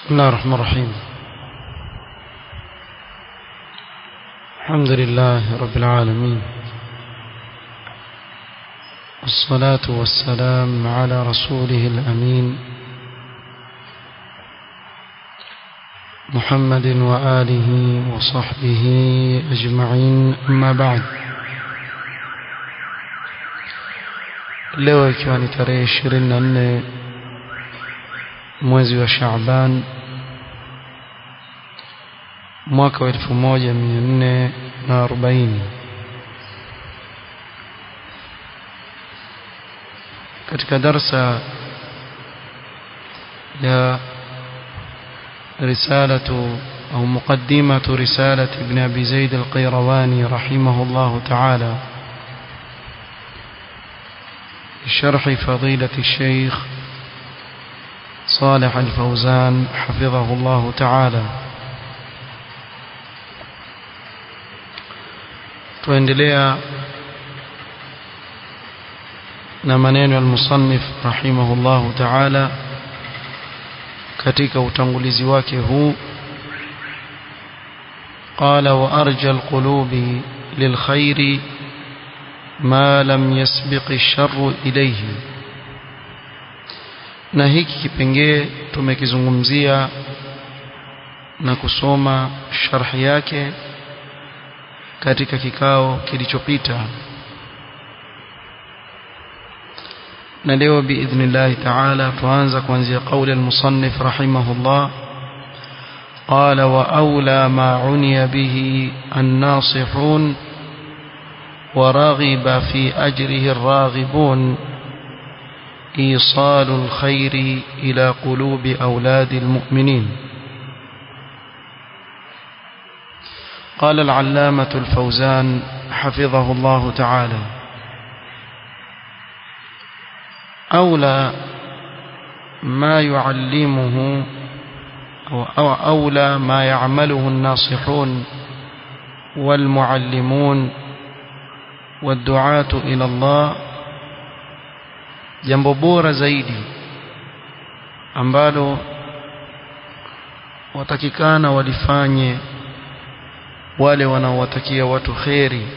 بسم الله الرحمن الرحيم الحمد لله رب العالمين والصلاة والسلام على رسوله الأمين محمد وآله وصحبه أجمعين أما بعد leo ikiwa ni tarehe ishirini na nne mwezi wa Shaaban mwaka wa elfu moja mia nne na arobaini katika darsa ya رسالة أو مقدمة رسالة ابن أبي زيد القيرواني رحمه الله تعالى شرح فضيلة الشيخ صالح الفوزان حفظه الله تعالى tuendelea na maneno ya musannif rahimahullahu ta'ala katika utangulizi wake huu qala wa arja alqulubi lilkhairi ma lam yasbiq ash-sharru ilayhi na hiki kipengee tumekizungumzia na kusoma sharhi yake katika kikao kilichopita na leo biidhnillah ta'ala tuanza kuanzia kauli al-musannif rahimahullah قال وأولى ما عني به الناصحون ورغب في أجره الراغبون إيصال الخير إلى قلوب أولاد المؤمنين قال العلامة الفوزان حفظه الله تعالى أولى ما يعلمه أو أولى ما يعمله الناصحون والمعلمون والدعاة إلى الله jambo bora zaidi ambalo watakikana walifanye wale wanaowatakia watu kheri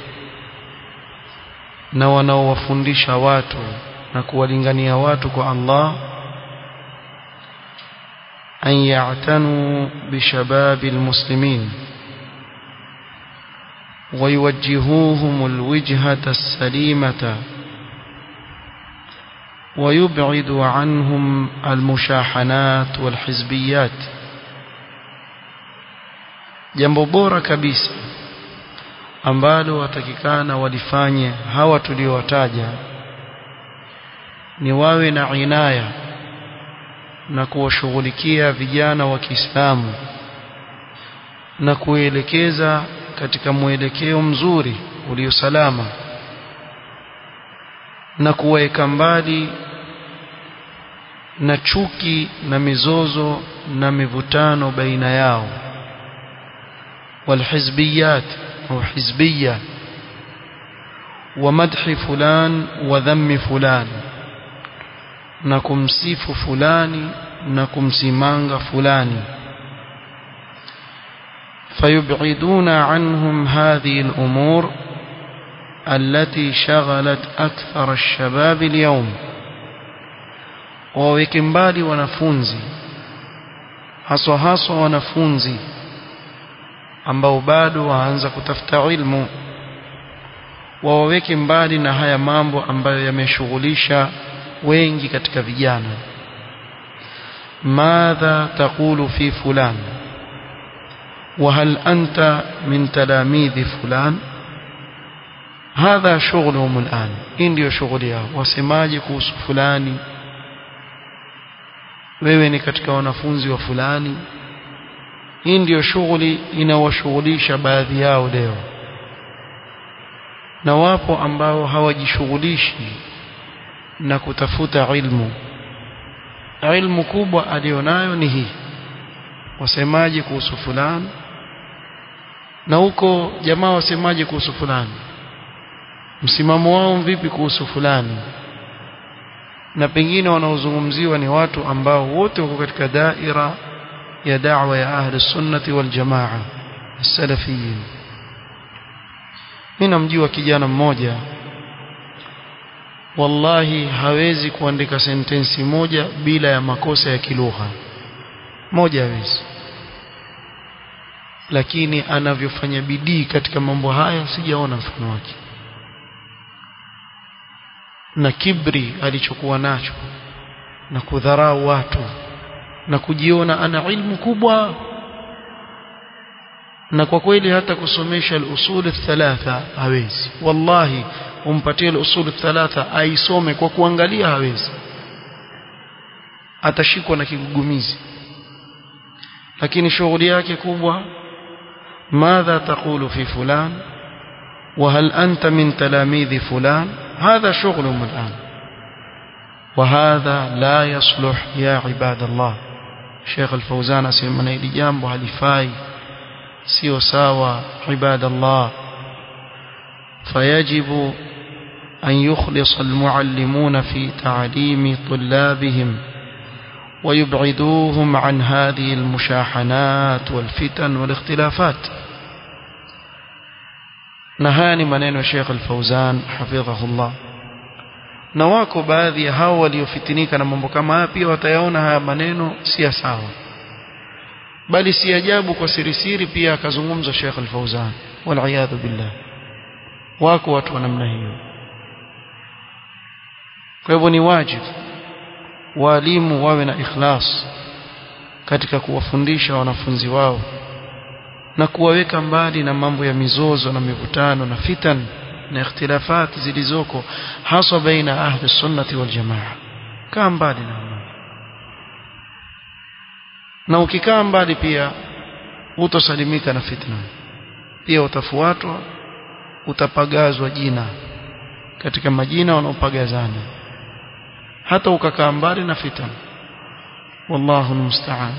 na wanaowafundisha watu na kuwalingania watu kwa Allah an ya'tanu bishababi almuslimin ويوجهوهم الوجهة السليمة ويبعد عنهم المشاحنات والحزبيات jambo bora kabisa ambalo watakikana walifanye hawa tuliowataja ni wawe na inaya na kuwashughulikia vijana wa Kiislamu na kuelekeza katika mwelekeo mzuri uliosalama na kuweka mbali na chuki na mizozo na mivutano baina yao والحزبيات أو حزبية ومدح فلان وذم فلان نكم سيف فلان نكم سيمانغ فلان فيبعدون عنهم هذه الأمور التي شغلت أكثر الشباب اليوم ووكمبالي ونفونزي haswa haswa wanafunzi ambao bado waanza kutafuta ilmu wawaweke mbali na haya mambo ambayo yameshughulisha wengi katika vijana madha taqulu fi fulan وهل أنت من تلاميذ فلان هذا شغلهم الآن إن ndio shughuli yao wasemaje kuhusu fulani wewe ni katika wanafunzi wa fulani hii ndiyo shughuli inawashughulisha baadhi yao leo na wapo ambao hawajishughulishi na kutafuta ilmu ilmu kubwa alionayo ni hii wasemaje kuhusu fulani na huko jamaa wasemaje kuhusu fulani msimamo wao vipi kuhusu fulani na pengine wanaozungumziwa ni watu ambao wote wako katika daira ya da'wa ya ahli sunnati wal jamaa salafiyin mimi namjua kijana mmoja wallahi hawezi kuandika sentensi moja bila ya makosa ya kilugha moja hawezi lakini anavyofanya bidii katika mambo haya sijaona mfano wake na kibri alichokuwa nacho na kudharau watu na kujiona ana ilmu kubwa na kwa kweli hata kusomesha al-usul thalatha hawezi wallahi umpatie al-usul thalatha aisome kwa kuangalia hawezi atashikwa na kigugumizi lakini shughuli yake kubwa ماذا تقول في فلان وهل أنت من تلاميذ فلان هذا شغلهم الآن وهذا لا يصلح يا عباد الله شيخ الفوزان أسمنا إلي جامب هلفاي سيو ساوى عباد الله فيجب أن يخلص المعلمون في تعليم طلابهم ويبعدوهم عن هذه المشاحنات والفتن والاختلافات نهاني maneno ya Sheikh Al-Fauzan hafidhahullah na wako baadhi ya hao waliofitinika na mambo kama haya pia watayaona haya maneno si sawa bali si ajabu kwa siri siri pia akazungumza Sheikh Al-Fauzan wal billah wako watu wa namna hiyo kwa hivyo ni wajibu walimu wawe na ikhlas katika kuwafundisha wanafunzi wao na kuwaweka mbali na mambo ya mizozo na mivutano na fitan na ikhtilafati zilizoko haswa baina ahli sunnati wal jamaa kaa mbali na na ukikaa mbali pia utosalimika na fitna pia utafuatwa utapagazwa jina katika majina wanaopagazana hata ukakaa mbali na fitan wallahu almusta'an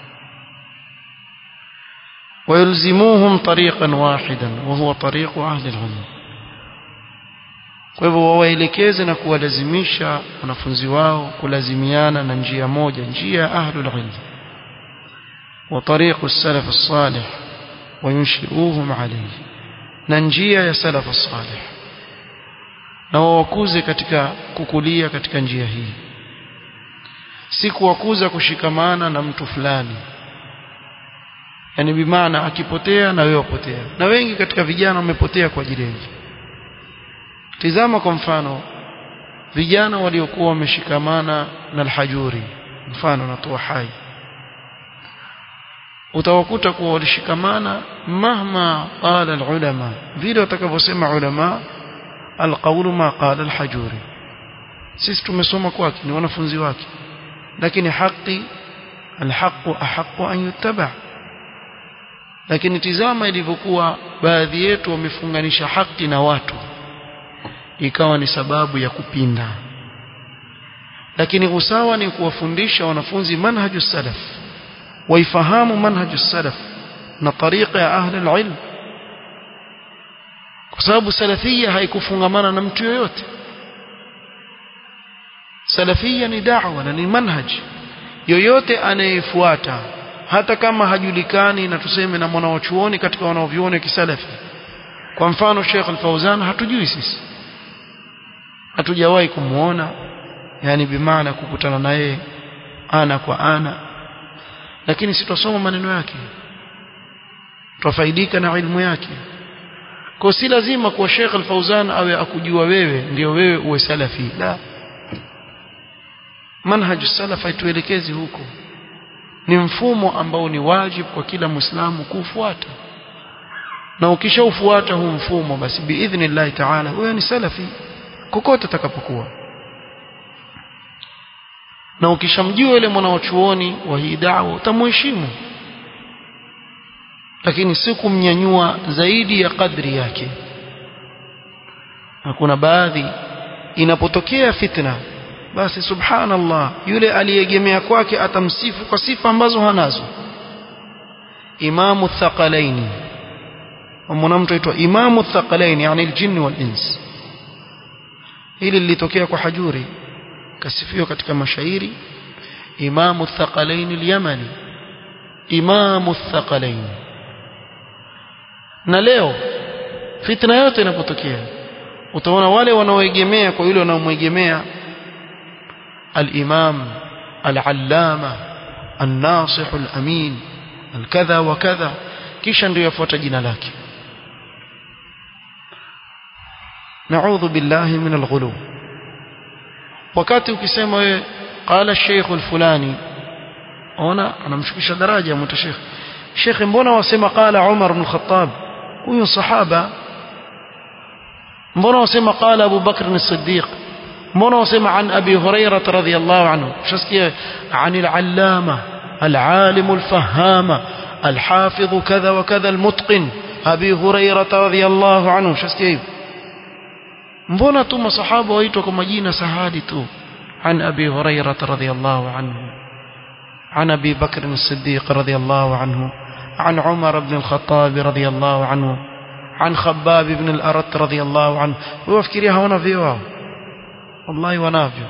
ويلزموهم طريقا واحدا وهو طريق أهل العلم kwa hivyo wawaelekeze na kuwalazimisha wanafunzi wao kulazimiana na njia moja njia ya ahlul ilm wa tariqu salaf as-salih wayunshiruhum alayhi na njia ya salaf as-salih na wawakuze katika kukulia katika njia hii si kuwakuza kushikamana na mtu fulani yani bimaana akipotea na wewe wapotea na wengi katika vijana wamepotea kwa ajili ya tizama kwa mfano vijana waliokuwa wameshikamana na alhajuri mfano natoa hai utawakuta kuwa walishikamana mahma qala alulama vile watakavyosema ulama alqawlu ma qala alhajuri sisi tumesoma kwake ni wanafunzi wake lakini haki alhaqu ahqqu an yuttaba lakini tizama ilivyokuwa baadhi yetu wamefunganisha haki na watu ikawa ni sababu ya kupinda lakini usawa ni kuwafundisha wanafunzi manhaju salaf waifahamu manhaju salaf na tariqa ya ahli alilm kwa sababu salafia haikufungamana na mtu yoyote salafia ni da'wa na ni manhaj yoyote anayefuata hata kama hajulikani na tuseme na mwanawachuoni katika wanaovioni kisalafi kwa mfano Sheikh Al-Fauzan hatujui sisi hatujawahi kumuona yani bimaana kukutana naye ana kwa ana lakini sitasoma maneno yake tufaidika na ilmu yake kwa si lazima kwa Sheikh Al-Fauzan awe akujua wewe ndio wewe uwe salafi la manhaj salaf haituelekezi huko ni mfumo ambao ni wajibu kwa kila muislamu kufuata na ukishaufuata huu mfumo basi biidhnillah ta'ala wewe ni salafi kokote atakapokuwa na ukishamjua yule mwanachuoni wa hii da'wa utamheshimu lakini si kumnyanyua zaidi ya kadri yake na kuna baadhi inapotokea fitna basi subhanallah yule aliyegemea kwake atamsifu kwa sifa ambazo hanazo imamu thaqalaini mwanamtu aitwa imamu thaqalaini yani aljin wal ins hili lilitokea kwa hajuri kasifiwa katika mashairi imamu thaqalaini alyamani imamu thaqalain na leo fitna yote inapotokea utaona wale wanaoegemea kwa yule wanaomwegemea al-imam al-allama an-nasih al-amin al-kadha wa kadha kisha ndio yafuata jina lake naudhu billahi min al-ghulu wakati ukisema wewe qala sheikh al-fulani ona anamshukisha daraja mtu sheikh sheikh mbona wasema qala umar ibn al-khattab huyu sahaba mbona wasema qala abu bakr as-siddiq mbona wasema an abi hurairah radhiyallahu anhu shasikia an al-allama al-alim al-fahama الحافظ كذا وكذا المتقن أبي هريرة رضي الله عنه شسكي mbona tu masahaba waitwa kwa majina sahadi tu an abi hurairah radhiyallahu anhu an abi bakr as-siddiq radhiyallahu anhu an umar ibn al-khattab radhiyallahu anhu an khabbab ibn al-arat radhiyallahu anhu wafikiria hawana vyo wao wallahi wanavyo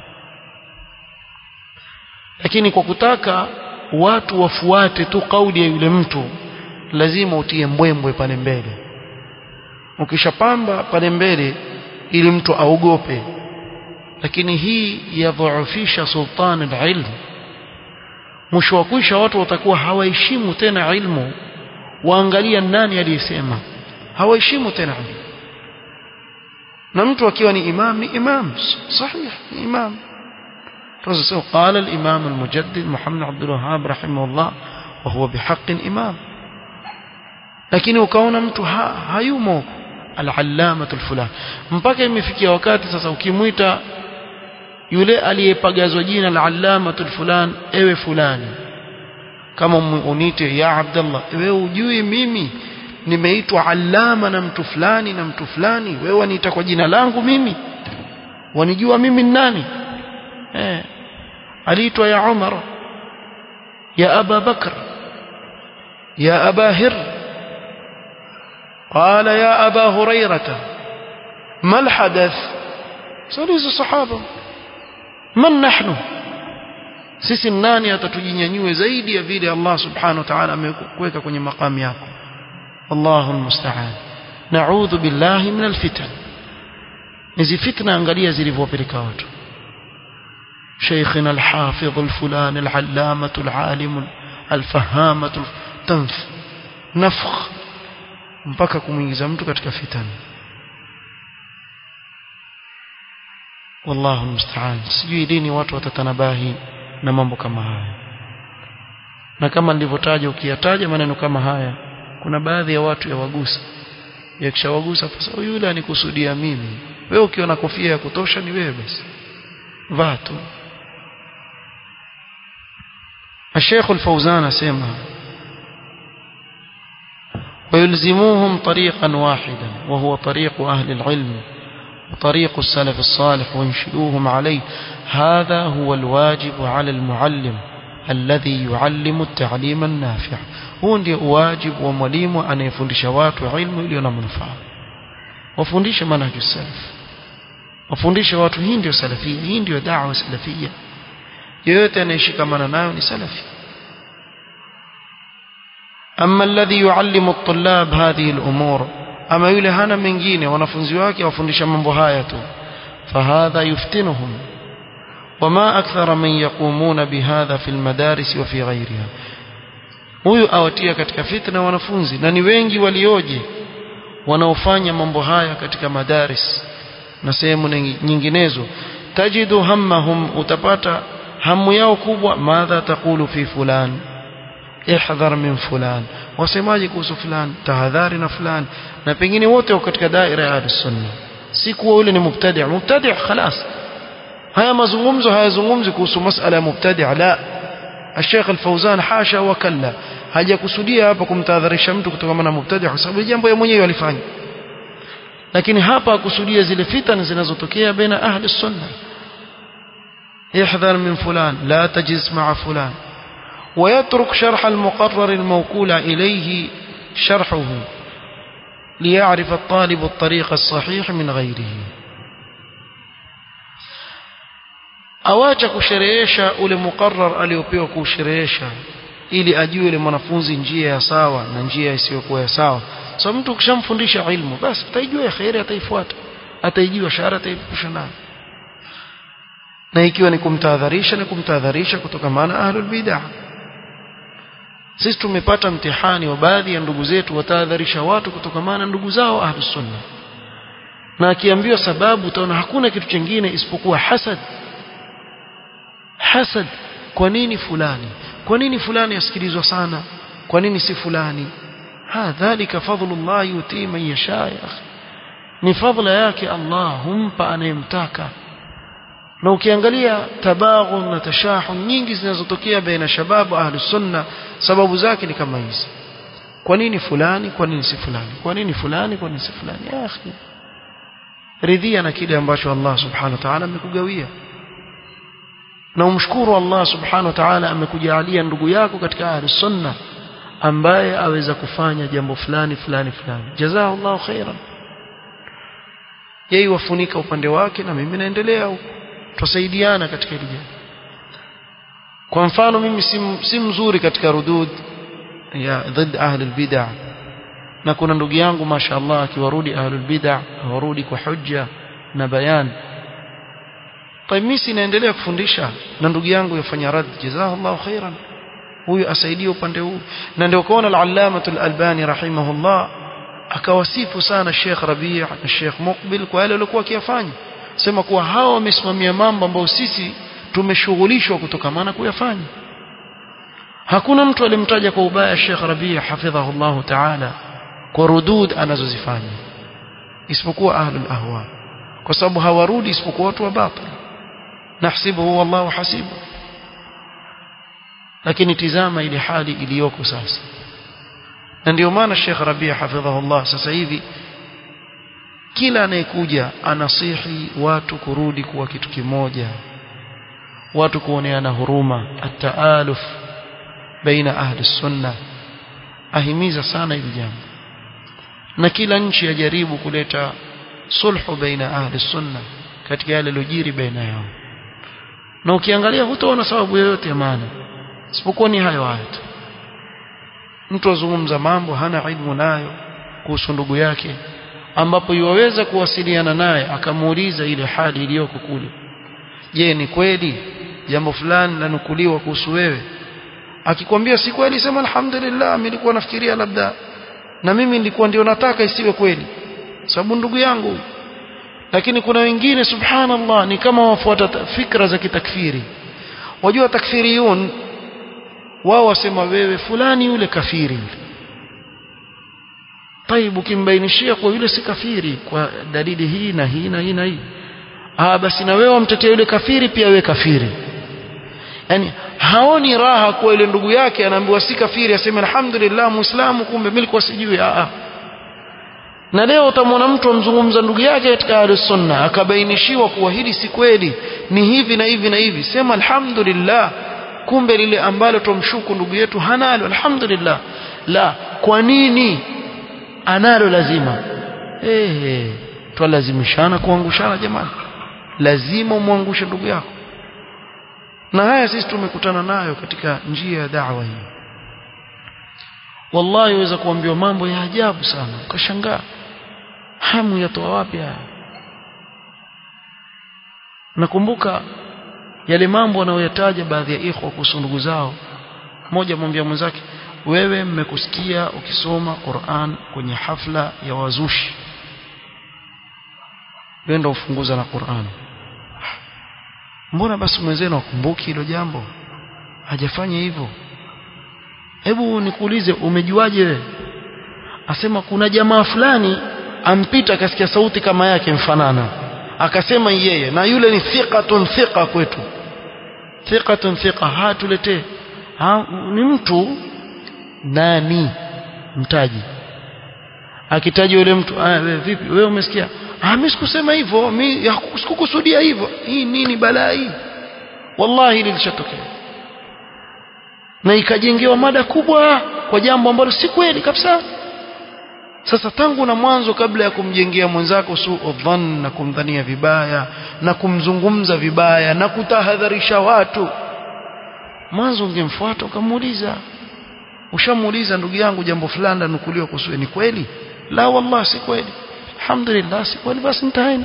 lakini kwa kutaka watu wafuate tu kauli ya yule mtu lazima utie mbwembwe pale mbele ukishapamba pale mbele ili mtu aogope lakini hii yadhoofisha sultan alilm mwisho wa kwisha watu watakuwa hawaheshimu tena ilmu waangalia nani aliyesema hawaheshimu tena ilmu na mtu akiwa ni imam ni imam sahih ni imam فسوف قال الإمام المجدد محمد عبد الوهاب رحمه الله وهو بحق إمام لكن ukaona mtu ha, hayumo al-allamatu al-fulan mpaka imefikia wakati sasa ukimwita yule aliyepagazwa jina al-allamatu al-fulan ewe fulani kama unite ya Abdullah wewe ujui mimi nimeitwa allama na mtu fulani na mtu fulani wewe waniita kwa jina langu mimi wanijua mimi ni nani eh aliitwa ya Umar ya Aba Bakr ya Aba Hir قال يا أبا هريرة ما الحدث سألوا الصحابة من نحن sisi nani atatujinyanyue zaidi ya vile Allah subhanahu wa ta'ala amekuweka kwenye makamu yako Allahu almusta'an na'udhu billahi min alfitan hizi fitna angalia zilivyopeleka watu شيخنا الحافظ الفلان العلامة العالم الفهامة تنف نفخ mpaka kumuingiza mtu katika fitani wallahu musta'an sijui lini watu watatanabahi na mambo kama haya na kama nilivyotaja ukiyataja maneno kama haya kuna baadhi ya watu yawagusa yakishawagusa sasa yule anikusudia mimi wewe ukiona kofia ya kutosha ni wewe basi vaa tu الشيخ الفوزان سيما ويلزموهم طريقا واحدا وهو طريق أهل العلم وطريق السلف الصالح وينشئوهم عليه هذا هو الواجب على المعلم الذي يعلم التعليم النافع هو ndio واجب wa mwalimu anayefundisha watu ilmu iliyo na manufaa wafundishe manhaju salaf wafundishe watu hii ndio salafia hii ndio da'wa salafia yoyote anayeshikamana nayo ni salafi أما الذي يعلم الطلاب هذه الأمور أما يولي هانا mengine wanafunzi wake wafundisha mambo haya tu فهذا يفتنهم وما أكثر من يقومون بهذا في المدارس وفي غيرها huyu awatia katika fitna wanafunzi na ni wengi walioje wanaofanya mambo haya katika madaris na sehemu nyinginezo tajidu hammahum utapata hamu yao kubwa madha taqulu fi fulan ihdhar min fulan wasemaje kuhusu fulan tahadhari na fulan na pengine wote wako katika daira ya sunna si kuwa yule ni mubtadi' mubtadi' خلاص haya mazungumzo hayazungumzi kuhusu masala ya mubtadi' la الشيخ الفوزان حاشا وكلا hajakusudia hapa kumtahadharisha mtu kutokana na mubtadi' kwa sababu jambo yeye mwenyewe alifanya lakini hapa akusudia zile fitna zinazotokea baina ahli sunna احذر من فلان لا تجلس مع فلان ويترك شرح المقرر الموكول إليه شرحه ليعرف الطالب الطريق الصحيح من غيره awacha kusherehesha ule muqarrar aliopewa kusherehesha ili ajue yule mwanafunzi njia ya sawa na njia isiyokuwa ya sawa so mtu ukishamfundisha ilmu basi ataijua ya khairi ataifuata ataijua shara ataipusha nayo na ikiwa ni kumtahadharisha ni kumtahadharisha kutokamana ahlul bid'ah sisi tumepata mtihani wa baadhi ya ndugu zetu watahadharisha watu kutokamana ndugu zao ahlus sunna na akiambiwa sababu utaona hakuna kitu kingine isipokuwa hasad hasad kwa nini fulani kwa nini fulani asikilizwa sana kwa nini si fulani ha dhalika fadlullah yuti man yasha ya akhi ni fadla yake Allah humpa anayemtaka na ukiangalia tabaghun na tashahun nyingi zinazotokea baina shababu ahlus sunna sababu zake ni kama hizi kwa nini fulani kwa nini si fulani kwa nini fulani kwa nini si fulani ya akhi ridhia na kile ambacho Allah subhanahu wa ta'ala amekugawia na umshukuru Allah subhanahu wa ta'ala amekujalia ndugu yako katika ahlus sunna ambaye aweza kufanya jambo fulani fulani fulani jazakallahu khairan yeye wafunika upande wake na mimi naendelea huko tusaidiana katika hili jambo kwa mfano mimi si, si mzuri katika rudud ya dhid ahli albid'ah na kuna ndugu yangu mashaallah akiwarudi ahli albid'ah warudi kwa hujja na bayan طيب mimi sinaendelea kufundisha na ndugu yangu yafanya rad jazakallahu khairan huyu asaidie upande huu na ndio kuona al-allama al-albani rahimahullah akawasifu sana Sheikh Rabi' na Sheikh Muqbil kwa yale waliokuwa wakiyafanya sema kuwa hao wamesimamia mambo ambayo sisi tumeshughulishwa kutokamana kuyafanya hakuna mtu alimtaja kwa ubaya Sheikh Rabi' hafidhahullah ta'ala kwa rudud anazozifanya isipokuwa ahlul ahwa kwa sababu hawarudi isipokuwa watu wa batil nahsibuhu wallahu hasibu lakini tizama ile hali iliyoko sasa na ndio maana Sheikh Rabi' hafidhahullah sasa hivi kila anayekuja anasihi watu kurudi kuwa kitu kimoja watu kuoneana huruma at-taaluf baina ahli sunna ahimiza sana hili jambo na kila nchi yajaribu kuleta sulhu baina ahli sunna katika yale yaliyojiri baina yao na ukiangalia hutaona sababu yoyote ya maana isipokuwa ni hayo hayo tu mtu azungumza mambo hana ilmu nayo kuhusu ndugu yake ambapo yuwaweza kuwasiliana naye akamuuliza ile hali iliyoko kule je ni kweli jambo fulani lanukuliwa kuhusu wewe akikwambia si kweli sema alhamdulillah mimi nilikuwa nafikiria labda na mimi nilikuwa ndio nataka isiwe kweli sababu ndugu yangu lakini kuna wengine subhanallah ni kama wafuata fikra za kitakfiri wajua takfiriyun wao wasema wewe fulani yule kafiri yule طيب ukimbainishia kwa yule si kafiri kwa dalili hii na hii na hii na hii ah basi na wewe wamtetea yule kafiri pia wewe kafiri yani haoni raha kwa ile ndugu yake anaambiwa si kafiri aseme alhamdulillah muislamu kumbe mimi nilikuwa sijui ah na leo utamwona mtu amzungumza ndugu yake katika ahlus sunna akabainishiwa kuwa hili si kweli ni hivi na hivi na hivi sema alhamdulillah kumbe lile ambalo tumshuku ndugu yetu hanalo alhamdulillah la kwa nini analo lazima eh twalazimishana kuangushana jamani lazima umwangushe ndugu yako na haya sisi tumekutana nayo katika njia ya da'wa hii wallahi waweza kuambiwa mambo ya ajabu sana ukashangaa hamu yatoa wapi haya nakumbuka yale mambo anayoyataja baadhi ya ikhwa kuhusu ndugu zao mmoja mwambia mwenzake wewe mmekusikia ukisoma Qur'an kwenye hafla ya wazushi wenda ufunguza na Qur'an mbona basi mwenzenu akumbuki hilo jambo hajafanya hivyo hebu nikuulize umejuaje wewe asema kuna jamaa fulani ampita akasikia sauti kama yake mfanana akasema yeye na yule ni thiqatun thiqa kwetu thiqatun thiqa hatuletee ha, ni mtu nani mtaji akitaja yule mtu ah wewe vipi wewe umesikia ah mimi sikusema hivyo mimi sikukusudia hivyo hii nini balaa hii wallahi lilishatokea na ikajengewa mada kubwa kwa jambo ambalo si kweli kabisa sasa tangu na mwanzo kabla ya kumjengea mwenzako suu dhann na kumdhania vibaya na kumzungumza vibaya na kutahadharisha watu mwanzo ungemfuata ukamuuliza ushamuuliza ndugu yangu jambo fulani lanukuliwa kuhusu ni kweli la wallah si kweli alhamdulillah si kweli basi mtaeni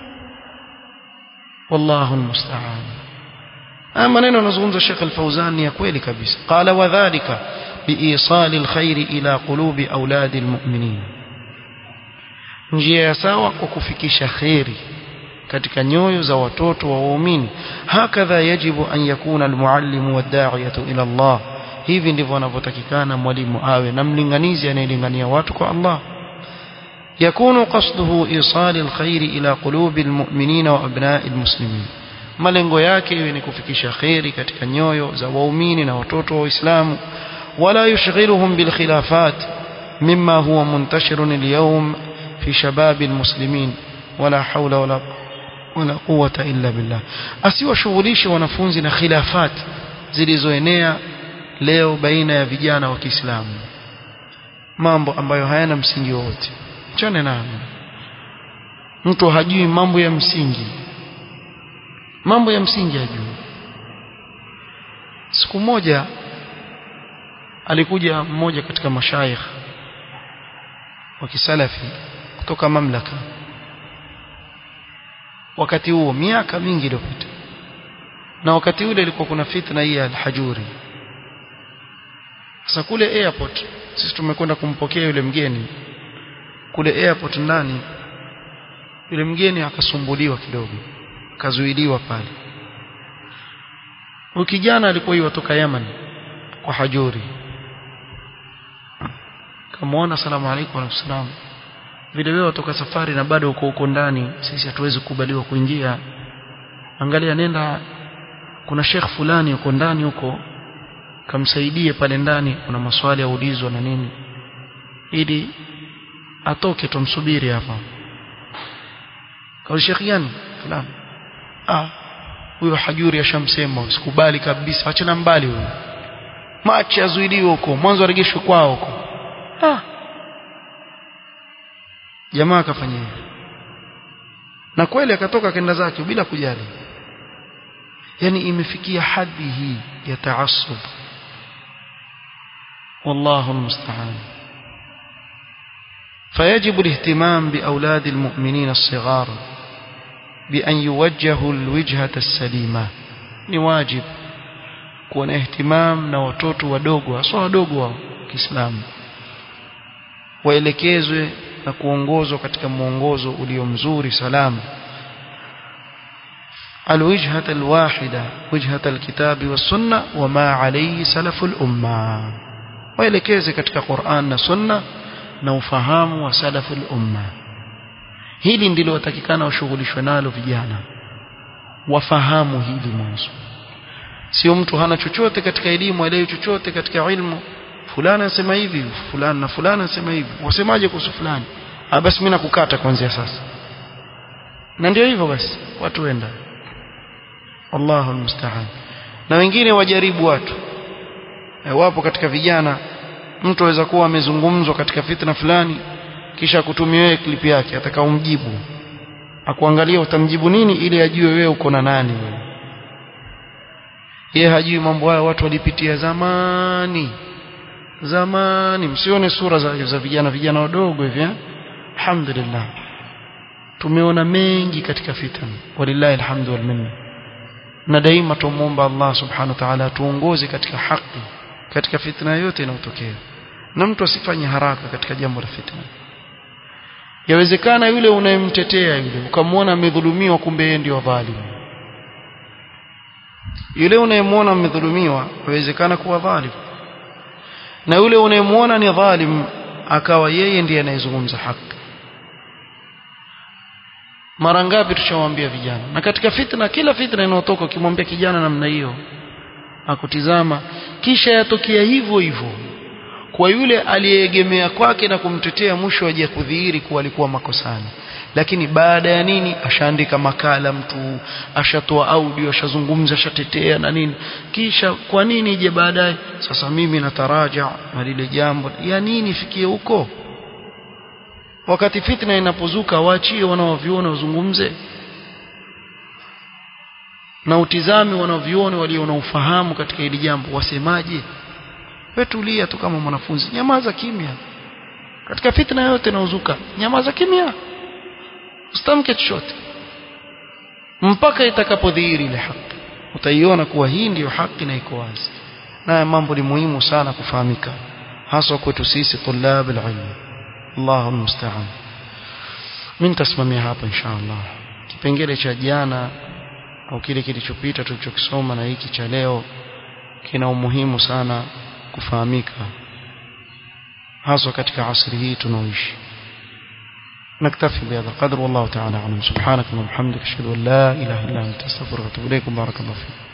wallahu almusta'an haya maneno anazungumza Sheikh Al-Fauzan ni ya kweli kabisa qala wadhālika biisali alkhair ila qulubi auladi almu'minin njia ya sawa kwa kufikisha khairi katika nyoyo za watoto wa waumini hakadha yajibu an yakuna almuallimu wad'iyatu ila Allah hivi ndivyo anavyotakikana mwalimu awe na mlinganizi anayelingania watu kwa Allah يكون قصده إيصال الخير إلى قلوب المؤمنين وأبناء المسلمين malengo yake iwe ni kufikisha khairi katika nyoyo za waumini na watoto wa Uislamu wala yushghiluhum bil khilafat mimma huwa muntashirun al-yawm fi shabab al-muslimin wala hawla wala wala quwwata illa billah asiwashughulishe wanafunzi na khilafat zilizoenea leo baina ya vijana wa Kiislamu mambo ambayo hayana msingi wowote chane nayo mtu hajui mambo ya msingi mambo ya msingi hajui siku moja alikuja mmoja katika mashaikh wa kisalafi kutoka mamlaka wakati huo miaka mingi iliyopita na wakati ule ilikuwa kuna fitna hii ya al-hajuri sasa kule airport sisi tumekwenda kumpokea yule mgeni kule airport ndani yule mgeni akasumbuliwa kidogo akazuiliwa pale huyu kijana alikuwa yutoka Yemen kwa hajuri kamaona salamu alaykum wa salam vile wewe watoka safari na bado uko huko ndani sisi hatuwezi kukubaliwa kuingia angalia nenda kuna sheikh fulani uko ndani huko kamsaidie pale ndani kuna maswali yaulizwa na nini ili atoke tumsubiri hapa kwa sheikh gani fulani ah huyo hajuri ashamsema sikubali kabisa achana mbali huyo machi azuiliwe huko mwanzo aregeshwe kwao huko ah jamaa akafanya hivyo na kweli akatoka kenda zake bila kujali yani imefikia hadhi hii ya taassub والله المستعان فيجب الاهتمام بأولاد المؤمنين الصغار بأن يوجهوا الوجهة السليمة نواجب كون اهتمام na watoto wadogo hasa wadogo wa Kiislamu waelekezwe na kuongozwa katika mwongozo ulio mzuri salama الوجهة الواحدة وجهة الكتاب والسنة وما عليه سلف الأمة waelekeze katika Qur'an na Sunna na ufahamu wa salafu al-umma hili ndilo watakikana washughulishwe nalo vijana wafahamu hili mwanzo sio mtu hana chochote katika elimu aelewi chochote katika ilmu fulani anasema hivi fulani na fulani anasema hivi wasemaje kuhusu fulani ah basi mimi nakukata kuanzia sasa na ndio hivyo basi watu wenda Allahu almusta'an na wengine wajaribu watu e, wapo katika vijana mtu aweza kuwa amezungumzwa katika fitna fulani kisha kutumia wewe clip yake atakaomjibu akuangalia utamjibu nini ili ajue wewe uko na nani wewe yeye hajui mambo haya watu walipitia zamani zamani msione sura za, za vijana vijana wadogo hivi eh alhamdulillah tumeona mengi katika fitna walillahi alhamdu wal minna na daima tumuomba Allah subhanahu wa ta'ala tuongoze katika haki katika fitna yote inayotokea na mtu asifanye haraka katika jambo la fitna yawezekana yule unayemtetea yule ukamwona amedhulumiwa kumbe yeye ndio dhalimu yule unayemwona amedhulumiwa yawezekana kuwa dhalimu na yule unayemwona ni dhalim akawa yeye ndiye anayezungumza haki mara ngapi tushawaambia vijana na katika fitna kila fitna inayotoka ukimwambia kijana namna hiyo akutizama kisha yatokea hivyo hivyo kwa yule aliyeegemea kwake na kumtetea mwisho aje kudhihiri kuwa alikuwa makosani lakini baada ya nini ashaandika makala mtu ashatoa audio ashazungumza ashatetea na nini kisha kwa nini ije baadaye sasa mimi nataraja na lile jambo ya nini fikie huko wakati fitna inapozuka waachie wanaoviona wazungumze na utizame wanaoviona walio na ufahamu katika hili jambo wasemaje wewe tulia tu kama mwanafunzi nyamaza kimya katika fitna yote inaozuka nyamaza kimya usitamke chochote mpaka itakapodhihiri ile haki utaiona kuwa hii ndiyo haki na iko wazi na mambo ni muhimu sana kufahamika hasa kwetu sisi tulab alilm Allahu almusta'an mimi nitasimamia hapa inshallah kipengele cha jana au kile kilichopita tulichokisoma na hiki cha leo kina umuhimu sana kufahamika hasa katika asri hii tunaoishi نكتفي بهذا القدر والله تعالى اعلم سبحانك اللهم وبحمدك اشهد ان لا اله الا انت استغفرك واتوب اليك بارك الله فيك